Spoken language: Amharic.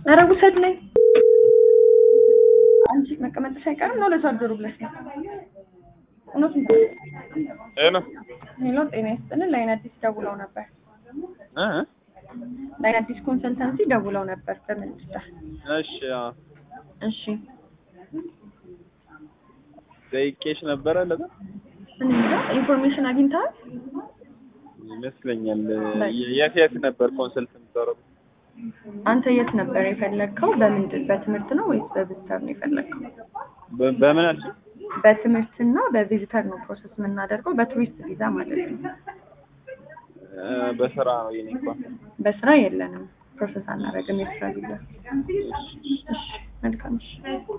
ኧረ ውሰድ ነኝ አንቺ መቀመጥሽ አይቀርም ነው ለሰው አደሩ ብለሽ ነው እውነቱን ሄሎ ሄሎ ጤና ይስጥልን ላይን አዲስ ደውለው ነበር እ ላይን አዲስ ኮንሰልታንሲ ደውለው ነበር በምን ጉዳይ እሺ አዎ እሺ ጠይቄሽ ነበረ ለዛ እኔ እንጃ ኢንፎርሜሽን አግኝተሃል ይመስለኛል የት የት ነበር ኮንሰልት የምታረጉ አንተ የት ነበር የፈለግከው በምንድን በትምህርት ነው ወይስ በቪዚተር ነው የፈለግከው በምን አልሽ በትምህርትና በቪዚተር ነው ፕሮሰስ የምናደርገው በቱሪስት ቪዛ ማለት ነው እ በስራ ነው የኔ እንኳን በስራ የለንም ፕሮሰስ አናደርግም የስራ ቪዛ እሺ መልካም እሺ